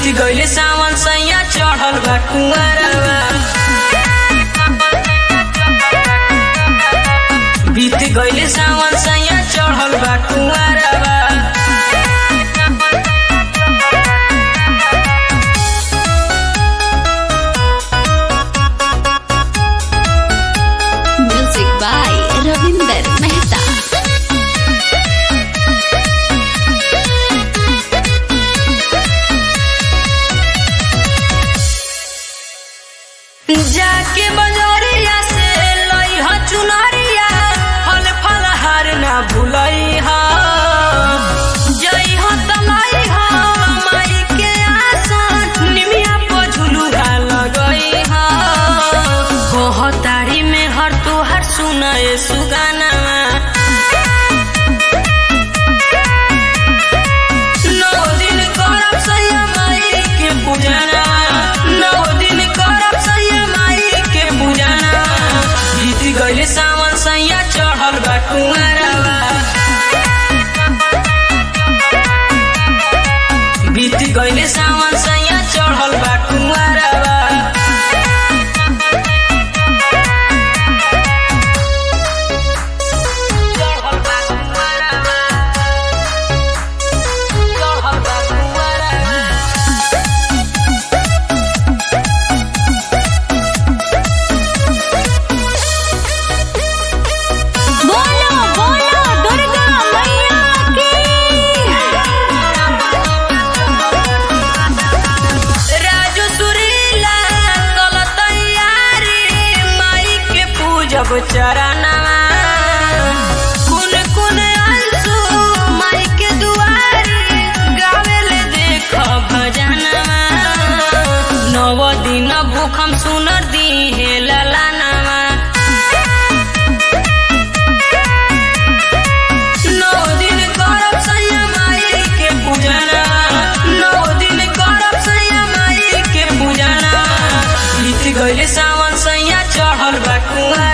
गइले सावन सैया चढ़ल बा कुंवरवा बीत गइले सावन सैया चढ़ल बा कुंवरवा Music by Ravinder Mehta. जाके बजरिया से लई ह चुनरिया फल फल हार ना भूलई ह जई ह तलाई ह माई के आसन निमिया पर झुलुआ लगई ह कहतारी में हर तोहर सुनए सुगाना नौ दिन करब सैया माई के पूजना नौ दिन करब सैया माई के पूजना बीत गइले सावन सैया चढ़ल बा कुंवरवा बीत गइले सावन सैया चढ़ल बा कुंवरवा चढ़ल बा कुंवरवा चढ़ल बा कुंवरवा बोलो बोलो दुर्गा मैया की राजू सुरीला कल तैयारी माई के पूजब चरणवा कुन कुन अंशु माई के दुआरी गावेले देख भजनवा नव दिन भूखम सुनर दिहे ललानवा नौ दिन करब सैया माई के पूजना नौ दिन करब सैया माई के पूजना बीत गइले सावन सैया चढ़ल बा कुंवर